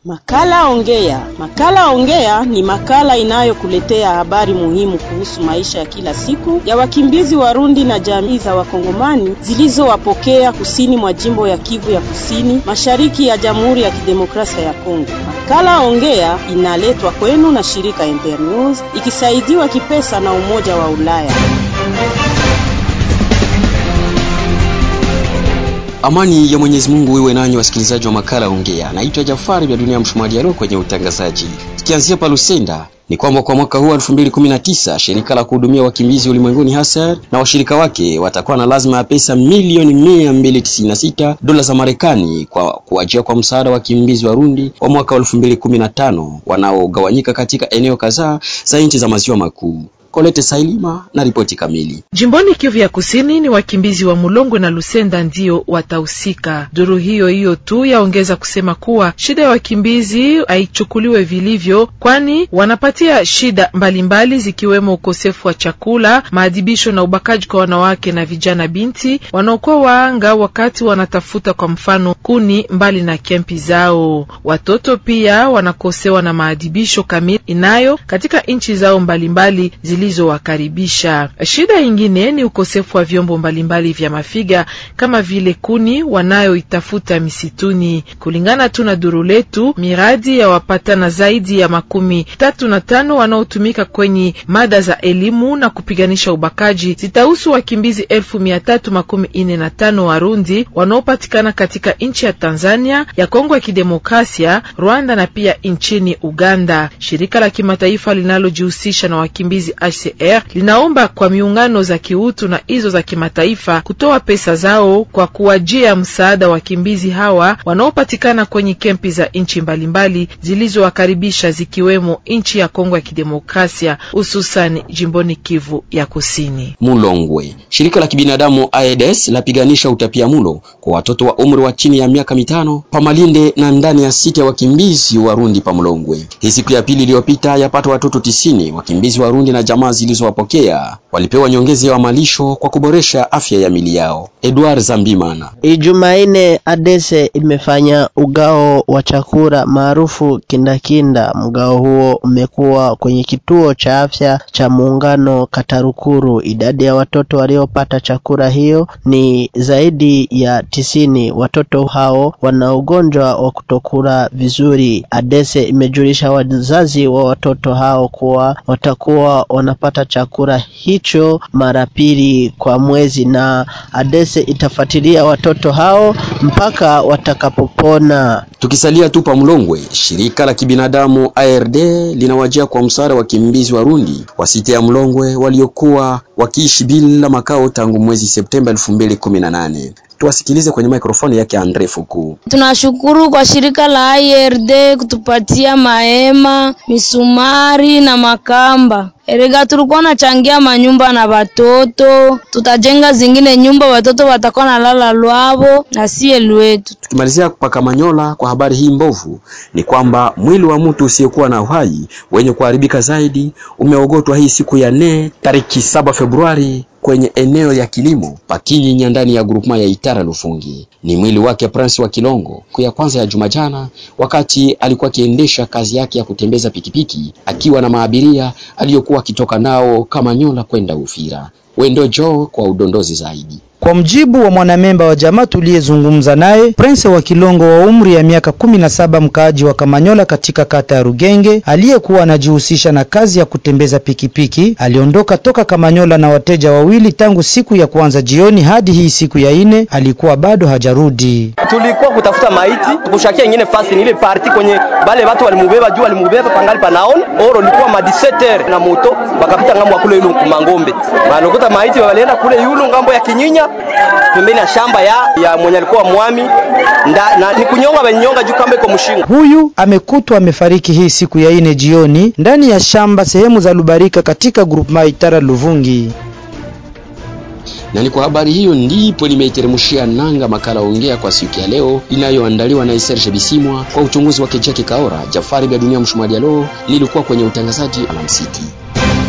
Makala Ongea. Makala Ongea ni makala inayokuletea habari muhimu kuhusu maisha ya kila siku ya wakimbizi Warundi na jamii za Wakongomani zilizowapokea kusini mwa jimbo ya Kivu ya Kusini, mashariki ya Jamhuri ya Kidemokrasia ya Kongo. Makala Ongea inaletwa kwenu na shirika Internews ikisaidiwa kipesa na Umoja wa Ulaya. Amani ya Mwenyezi Mungu iwe nanyi wasikilizaji wa makala Ongea. Naitwa Jafari vya Dunia Mshumaji Alo kwenye utangazaji. Tukianzia pa Lusenda ni kwamba kwa mwaka huu 2019 shirika la kuhudumia wakimbizi ulimwenguni HASER na washirika wake watakuwa na lazima ya pesa milioni 296 dola za Marekani kwa kuajia kwa msaada wa wakimbizi Warundi wa mwaka 2015 wanaogawanyika katika eneo kadhaa za nchi za maziwa makuu. Kolete Sailima na ripoti kamili. Jimboni Kivu ya Kusini ni wakimbizi wa Mulongwe na Lusenda ndio watahusika. Duru hiyo hiyo tu yaongeza kusema kuwa shida ya wakimbizi haichukuliwe vilivyo, kwani wanapatia shida mbalimbali mbali, zikiwemo ukosefu wa chakula, maadhibisho na ubakaji kwa wanawake na vijana binti wanaokuwa waanga wakati wanatafuta kwa mfano kuni mbali na kempi zao. Watoto pia wanakosewa na maadhibisho kamili inayo katika nchi zao mbalimbali mbali, zilizowakaribisha. Shida ingine ni ukosefu wa vyombo mbalimbali vya mafiga kama vile kuni wanayoitafuta misituni. Kulingana tu na duru letu, miradi ya wapatana zaidi ya makumi tatu na tano wanaotumika kwenye mada za elimu na kupiganisha ubakaji zitahusu wakimbizi elfu mia tatu makumi ine na tano Warundi wanaopatikana katika nchi ya Tanzania, ya Kongo ya Kidemokrasia, Rwanda na pia nchini Uganda. Shirika la kimataifa linalojihusisha na wakimbizi HCR linaomba kwa miungano za kiutu na hizo za kimataifa kutoa pesa zao kwa kuwajia msaada wakimbizi hawa wanaopatikana kwenye kempi za nchi mbalimbali zilizowakaribisha zikiwemo nchi ya Kongo ya Kidemokrasia, hususan jimboni Kivu ya Kusini. Mulongwe, shirika la kibinadamu AIDS lapiganisha utapiamulo kwa watoto wa umri wa chini ya miaka mitano pamalinde na ndani ya sita ya wakimbizi Warundi pa Mulongwe. Hii siku ya pili iliyopita yapata watoto tisini wakimbizi Warundi na jamaa zilizowapokea walipewa nyongeza ya malisho kwa kuboresha afya ya mili yao. Edward Zambimana. Ijumaine Adese imefanya ugao wa chakula maarufu kindakinda. Mgao huo umekuwa kwenye kituo cha afya cha Muungano Katarukuru. Idadi ya watoto waliopata chakula hiyo ni zaidi ya tisini. Watoto hao wana ugonjwa wa kutokula vizuri. Adese imejulisha wazazi wa watoto hao kuwa watakuwa wanapata chakula hicho mara pili kwa mwezi, na Adese itafuatilia watoto hao mpaka watakapopona. Tukisalia tu pa Mlongwe, shirika la kibinadamu ARD linawajia kwa msaada wakimbizi Warundi wa sita ya Mlongwe waliokuwa wakiishi bila makao tangu mwezi Septemba 2018. Tuwasikilize kwenye mikrofoni yake Andre Fuku. Tunashukuru kwa shirika la IRD kutupatia mahema, misumari na makamba. Erega tulikuwa nachangia manyumba na watoto, tutajenga zingine nyumba watoto watakuwa na lala lwavo na sie lwetu. Tukimalizia paka Manyola kwa habari hii mbovu ni kwamba mwili wa mtu usiyekuwa na uhai wenye kuharibika zaidi umeogotwa hii siku ya nne tariki saba Februari kwenye eneo ya kilimo Pakinyinya ndani ya grupema ya Itara Lufungi. Ni mwili wake Prince wa Kilongo siku ya kwanza ya juma jana, wakati alikuwa akiendesha kazi yake ya kutembeza pikipiki akiwa na maabiria aliyokuwa akitoka nao Kamanyola kwenda Ufira. Wendo Joe kwa udondozi zaidi. Kwa mjibu wa mwanamemba wa jamaa tuliyezungumza naye, Prince wa Kilongo wa umri ya miaka kumi na saba, mkaaji wa Kamanyola katika kata ya Rugenge, aliyekuwa anajihusisha na kazi ya kutembeza pikipiki, aliondoka toka Kamanyola na wateja wawili tangu siku ya kwanza jioni hadi hii siku ya ine alikuwa bado hajarudi. Tulikuwa kutafuta maiti tukushakia ingine fasi ni ile parti kwenye bale watu walimubeba juu walimubeba pangali panaona oro likuwa ma 17 na moto bakapita ngambo ya kule yulu mangombe wanakuta maiti walienda kule yulu ngambo ya Kinyinya pembeni ya shamba ya, ya mwenye alikuwa mwami nda, na ni kunyonga benyonga juu kamba iko mshingo. Huyu amekutwa amefariki hii siku ya ine jioni ndani ya shamba sehemu za Lubarika katika grupu Itara Luvungi. Na ni kwa habari hiyo ndipo nimeiteremshia nanga makala ongea kwa siku ya leo inayoandaliwa na Serge Bisimwa kwa uchunguzi wake Jackie Kaora. Jafari vya dunia mshumaji leo nilikuwa kwenye utangazaji alamsiki.